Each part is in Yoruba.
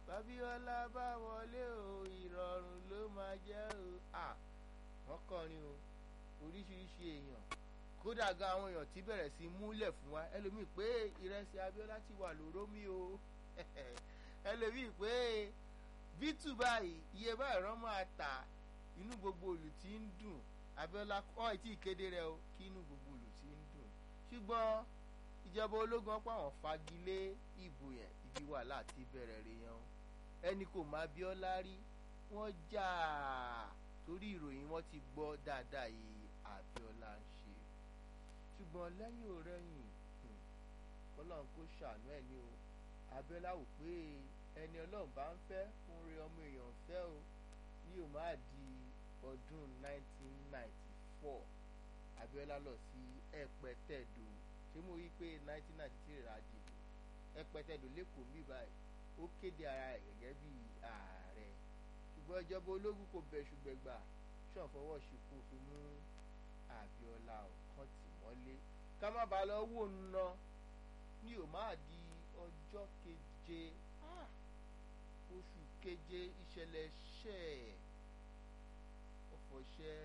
babiola bá wọlé o ìrọ̀rùn ló máa jẹ́ o à wọ́n kọrin o oríṣiríṣi èèyàn kódà gan àwọn èèyàn tí bẹ̀rẹ̀ sí múlẹ̀ fún wa ẹlòmíì pé ìrẹsì abiola ti wà lóró mi o ẹlòmíì pé bítù báyìí iye báyìí rán máa tà inú gbogbo olù tí ń dùn abiola ọ̀ ẹ̀ tí ì kéde rẹ o kí inú gbogbo olù tí ń dùn ṣùgbọ́n ìjọba ológun ọ̀pọ̀ àwọn fagilé ìbò yẹn ibi wàhálà ti bẹ̀rẹ̀ rè yan ẹni kò má bíọ́lá rí wọ́n jà torí ìròyìn wọn ti gbọ́ dáadáa yìí àbíọ́lá ń ṣe ṣùgbọ́n lẹ́yìn òrẹ́yìn kọ́lọ́n kó ṣàánú ẹ̀ ní o abíọ́lá wò pé ẹni ọlọ́run bá ń fẹ́ fún rí ọmọ èèyàn fẹ́ o ní o máa di ọdún 1994 abíọ́lá lọ sí ẹ̀pẹ́tẹ̀dọ̀ ṣé mo rí i pé 1993 rà dìbò ẹ̀pẹ́tẹ̀dọ̀ lẹ́kọ̀ọ́ mi báyìí ó kéde ara rẹ̀ gẹ́gẹ́ bí ààrẹ ṣùgbọ́n ìjọba ológun kò bẹ̀ ṣùgbẹ́ gbà ṣàn fọwọ́ ṣìkú fi mú abíọ́lá ọ̀kan tì mọ́lé ká má bàa lọ wò ná ní ò máa di ọjọ́ keje oṣù keje ìṣẹ̀lẹ̀ ṣẹ̀ ọ̀fọ̀ṣẹ́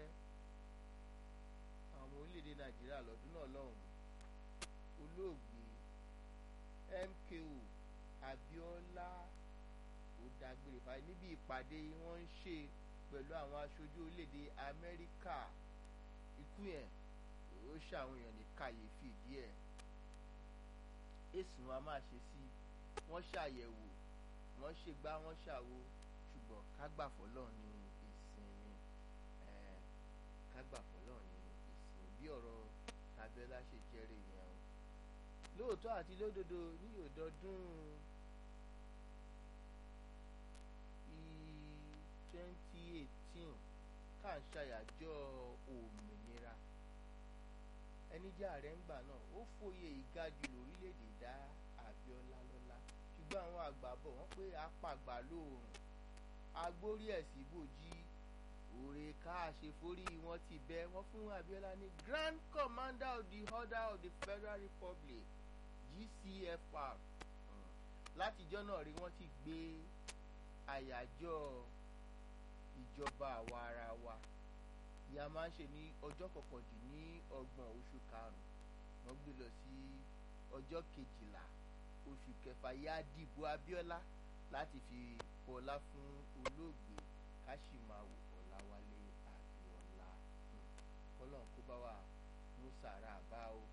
àwọn orílẹ̀-èdè nàìjíríà lọ́dún náà lọ́hùn olóògbé MKO Abíọ́lá ó dágbére báyìí níbi ìpàdé wọ́n ń ṣe pẹ̀lú àwọn aṣojú orílẹ̀-èdè Amẹ́ríkà ikú yẹn ó ṣàwọn èèyàn ní kàyéfì díẹ̀ èsùn wa máa ṣe sí wọ́n ṣàyẹ̀wò wọ́n ṣègbà wọ́n ṣàwo ṣùgbọ́n kágbàfọ́ lọ́ọ̀ ní ìsinmi kágbàfọ́ lọ́ọ̀ ní ìsinmi bí ọ̀rọ̀ Abíọ́lá ṣe jẹ́rìí yẹn o lóòótọ́ àti lódodo ní òdọdún twenty eighteen ká ń ṣàyàjọ́ òmìnira ẹni jẹ́ ààrẹ ńgbà náà ó fòye ìgajù lórílẹ̀‐èdè dá Abíọ́lá lọ́lá ṣùgbọ́n àwọn àgbà bọ̀ wọ́n pé apàgbà lóòrùn agbórí ẹ̀sìn bòjì òrè ká àṣeforí wọn ti bẹ wọ́n fún Abíọ́lá ní Grand Commander of the Order of the Federal Republic GCFR látijọ́ náà rí wọ́n ti gbé àyájọ́ ìjọba àwa ara wa ìyá máa ń ṣe ní ọjọ́ kọkàndínní ọgbọ̀n oṣù karùn-ún wọ́n gbé lọ sí ọjọ́ kejìlá oṣù kẹfà yá dìbò Abíọ́lá láti fi bọlá fún olóògbé Káṣímáwò Ọláwálé Abíọ́lá kọ́lọ́n kó bá wà mú sàrà bá o